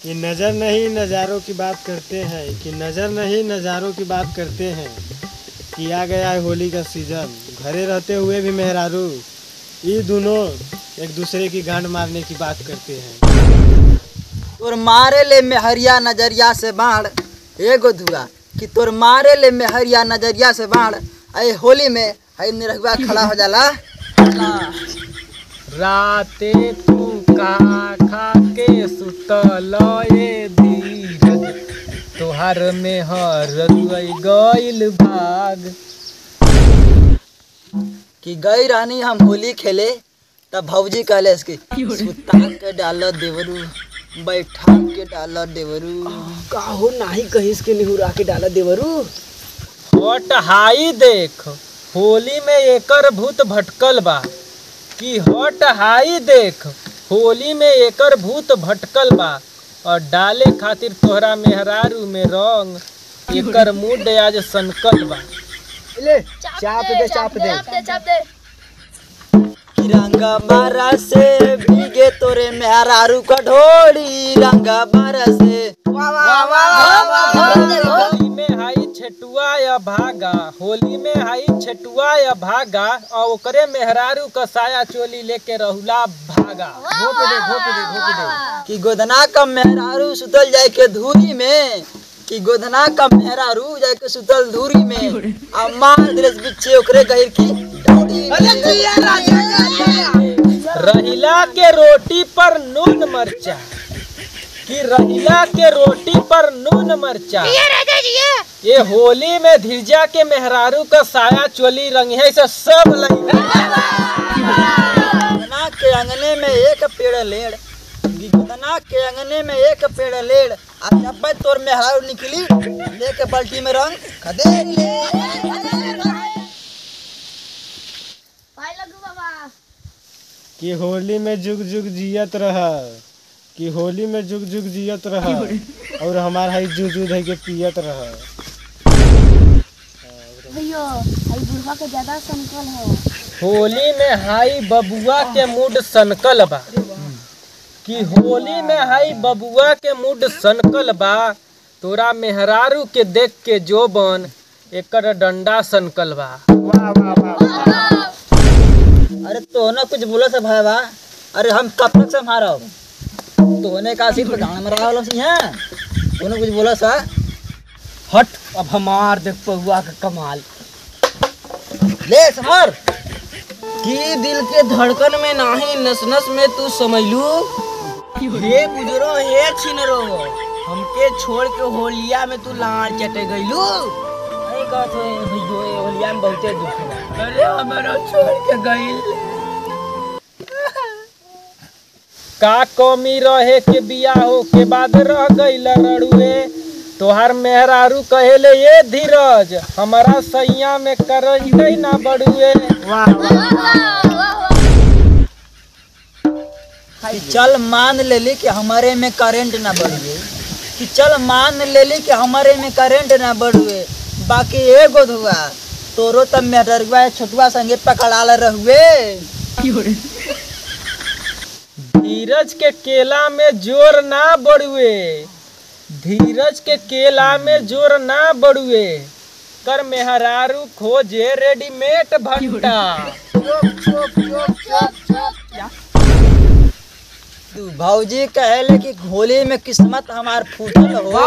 कि नज़र नहीं नज़ारों की बात करते हैं कि नज़र नहीं नज़ारों की बात करते हैं कि आ गया है होली का सीज़न घरे रहते हुए भी मेहरारू ये दोनों एक दूसरे की गांड मारने की बात करते हैं तोर मारे ले मेहरिया नजरिया से बाढ़ एगो धुआ कि तोर मारे ले मेहरिया नजरिया से बाढ़ अरे होली में हई निरहुआ खड़ा हो जाला राते तू का खा के सुतल ए धीरज तोहार में हर गइल भाग कि गई रहनी हम होली खेले तब भौजी कहले इसकी सुता के डाल देवरू बैठा के डाल देवरू काहो नाही कहिस के निहुरा के डाला देवरू हट हाई देख होली में एकर भूत भटकल बा कि हट हाई देख होली में एकर भूत भटकल बा और डाले खातिर तोहरा मेहरारू में रंग एकर मूड आज सनकल बा ले चाप दे चाप दे कि रंगा बारा से भीगे तोरे मेहरारू का ढोड़ी रंगा बारा से होली में हाई छेटुआ या भागा होली में हाई छेटुआ या भागा और ओकरे मेहरारू का साया चोली लेके रहुला भागा घोप दे घोप दे घोप दे कि गोदना का मेहरारू सुतल जाए के धूरी में कि गोदना का मेहरारू जाए के सुतल धूरी में आ मार दिलस बिच्छे ओकरे गहिर की डोरी में। रहिला के रोटी पर नून मरचा कि रहिला के रोटी पर नून मरचा ये होली में धीरजा के मेहरारू का साया चोली रंग है से सब लइका गोदना के अंगने में एक पेड़ लेड़ कि गोदना के अंगने में एक पेड़ लेड़ आ जब बे तोर मेहरारू निकली लेके बाल्टी में रंग खदे ले कि होली में जुग जुग जियत रह कि होली में जुग जुग जियत रह और हमार हाई जू जू धई के पियत रह भैया हई बुढ़वा के ज्यादा संकल है होली में हाई बबुआ के मूड सनकल बा कि होली में हाई बबुआ के मूड सनकल बा तोरा मेहरारू के देख के जोबन एकर डंडा सनकल बा अरे तो ना कुछ बोला सा भाई बा अरे हम कब तक संभारा तोने का सिर्फ गाना में रहा सी हैं तूने कुछ बोला सा हट अब हमार देख पहुआ का कमाल ले समर की दिल के धड़कन में नाही नस नस में तू समझलू हे गुजरो हे छिनरो हमके छोड़ के होलिया में तू लाड़ चटे गईलू अरे कहत है भैयो ये होलिया में बहुते दुख है अरे हमारा छोड़ के गईल का कमी रहे के बियाहो के बाद रह गईल रड़ुए तोहार मेहरारू कहेले ये धीरज हमारा सैया में करंट ना बढ़ुए कि चल मान ले ली कि हमारे में करंट ना बढ़ुए कि चल मान ले ली कि हमारे में करंट ना बढ़ुए बाकी एगो धुआ तोरो तब मेहरगुआ छोटुआ संगे पकड़ाल रहुए धीरज के केला में जोर ना बढ़ुए धीरज के केला में जोर ना बढ़ुए कर मेहरारू खोजे रेडीमेड भट्टा तू भौजी कहले कि होली में किस्मत हमार फूटल हो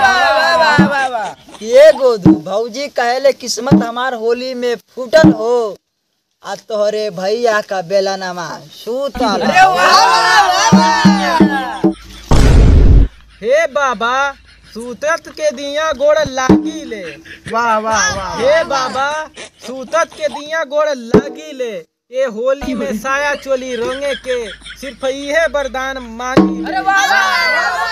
ये गोदू भौजी कहले किस्मत हमार होली में फूटल हो आ तोहरे भैया का बेला नमा सूतल हे बाबा सूतत के दिया गोड़ लागी ले वाह वाह वाह हे बाबा सूतत के दिया गोड़ लागी ले ये होली में साया चोली रंगे के सिर्फ इहे वरदान मांगी ले।